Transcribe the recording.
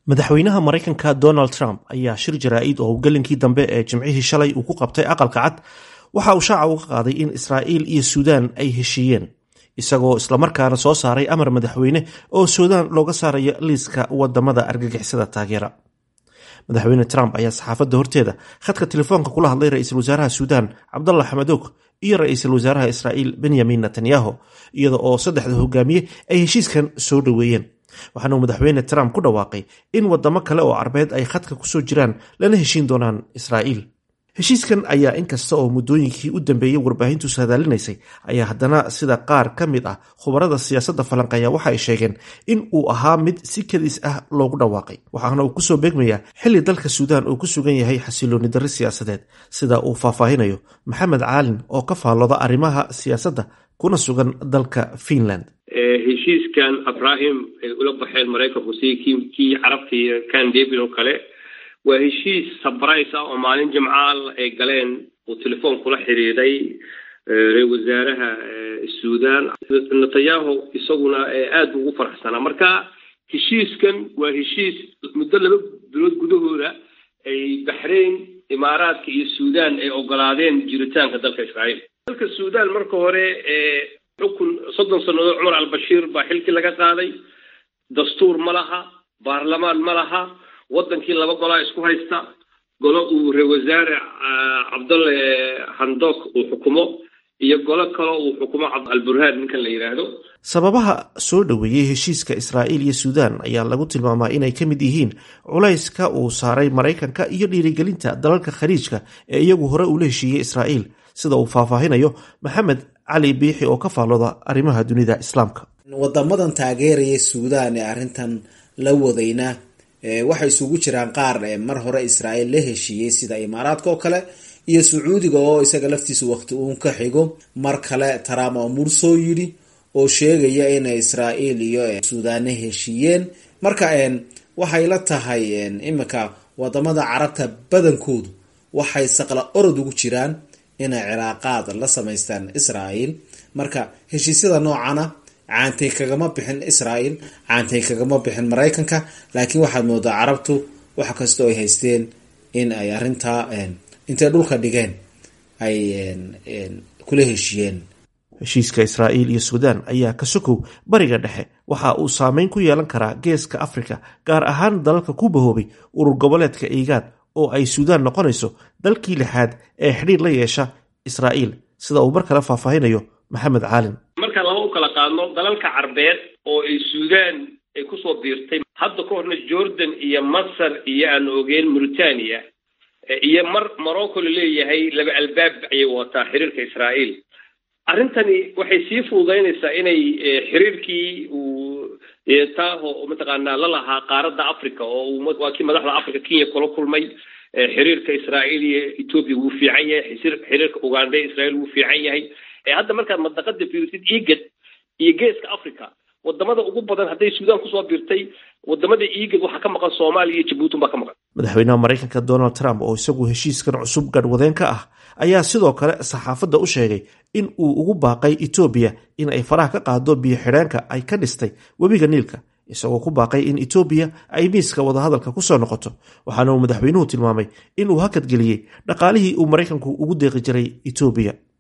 madaxweynaha maraykanka donald trump ayaa shir jaraa'id oo howlgelinkii dambe ee jimcihii shalay uu ku qabtay aqalka cad waxa uu shaaca uga qaaday in israa'iil iyo suudaan ay heshiiyeen isagoo islamarkaana soo saaray amar madaxweyne oo suudaan looga saarayo liiska wadamada argagixisada taageera madaxweyne trump ayaa saxaafadda horteeda khadka telefoonka kula hadlay ra-iisul wasaaraha suudaan cabdalla xamadoog iyo ra-iisul wasaaraha israa'iil benyamin netanyahu iyada oo saddexda hogaamiye ay heshiiskan soo dhoweeyeen waxaana uu madaxweyne trump ku dhawaaqay in wadamo kale oo carbeed ay khadka kusoo jiraan lana heshiin doonaan israa'iil heshiiskan ayaa inkasta oo muddooyinkii u dambeeyey warbaahintu saadaalinaysay ayaa haddana sida qaar ka mid ah khubarada siyaasadda falanqeeya waxa ay sheegeen in uu ahaa mid si kadis ah loogu dhawaaqay waxaana uu kusoo beegmayaa xilli dalka suudaan uu ku sugan yahay xasilooni darri siyaasadeed sida uu faahfaahinayo maxamed caalin oo ka faallooda arrimaha siyaasadda kuna sugan dalka finland heshiiskan abrahim ay ula baxeen maraykanku si kii carabta iyo kan david oo kale waa heshiis sabrais ah oo maalin jimcaal ay galeen uu telefoon kula xiriiray ra-isul wasaaraha suudaan netanyahu isaguna aada ugu faraxsanaa marka heshiiskan waa heshiis muddo laba bilood gudahooda ay baxrayn imaaraadka iyo suudaan ay ogolaadeen jiritaanka dalka israa'iil dalka suudaan marka hore xukun soddon sannadood cumar albashiir baa xilkii laga qaaday dastuur ma laha baarlamaan ma laha waddankii laba golaa isku haysta golo uu ra wasaare cabdalle handok uu xukumo iyo golo kale uu xukumo alburhaan ninkan la yidhaahdo sababaha soo dhoweeyey heshiiska israa'iil iyo suudaan ayaa lagu tilmaamaa inay ka mid yihiin culayska uu saaray maraykanka iyo dhiirigelinta dalalka khaliijka ee iyagu hore ula heshiiyey israa'iil sida uu faahfaahinayo maxamed cali biixi oo ka faallooda arrimaha dunida islaamka wadamadan taageeraya suudaan ee arrintan la wadayna waxay isugu jiraan qaar mar hore israa'iil la heshiiyey sida imaaraadka oo kale iyo sacuudiga oo isaga laftiisa waqti uun ka xigo mar kale trump oo mur soo yidhi oo sheegaya inay israa'iil iyo suudaane heshiiyeen marka waxay la tahay iminka wadamada carabta badankoodu waxay saqla orod ugu jiraan inay cilaaqaad la samaystaan israa'iil marka heshiisyada noocana caantay kagama bixin israa'iil caantay kagama bixin maraykanka laakiin waxaad moodaa carabtu wax kastoo ay haysteen in ay arrintaa intay dhulka dhigeen ay kula heshiiyeen heshiiska israa'iil iyo suudaan ayaa ka sokow bariga dhexe waxa uu saameyn ku yeelan karaa geeska afrika gaar ahaan dalalka ku bahoobay urur goboleedka iigaad oo ay suudaan noqonayso dalkii lixaad ee xidhiir la yeesha israa'iil sida uu mar kale faahfaahinayo maxamed caalin markaan laba u kala qaadno dalalka carbeed oo ay suudaan ay kusoo biirtay hadda ka horna jordan iyo masar iyo aan ogeen mauritania iyo mar morocco la leeyahay laba albaab ayay wataa xiriirka israa'iil arrintani waxay sii fududaynaysaa inay xiriirkii uu taaho mataqaanaa la lahaa qaaradda africa oo waa kii madaxda africa kenya kula kulmay xiriirka israa'iil iyo ethoopia wuu fiican yahay xiriirka uganda israa'iil wuu fiican yahay hadda markaad madaqada fiirsid igad iyo geeska africa wadamada ugu badan hadday suudaan kusoo biirtay wadamada igad waxaa ka maqan soomaaliya iyo jabuutin baa ka maqan madaxweynaha maraykanka donald trump oo isagu heshiiskan cusub gadhwadeen ka ah ayaa sidoo kale saxaafadda u sheegay in uu ugu baaqay etoobiya in ay faraha ka qaado biyo xidheenka ay ka dhistay webiga niilka isagoo ku baaqay in etoobiya ay miiska wadahadalka kusoo noqoto waxaana uu madaxweynuhu tilmaamay in uu hakadgeliyey dhaqaalihii uu maraykanku ugu deeqi jiray etoobiya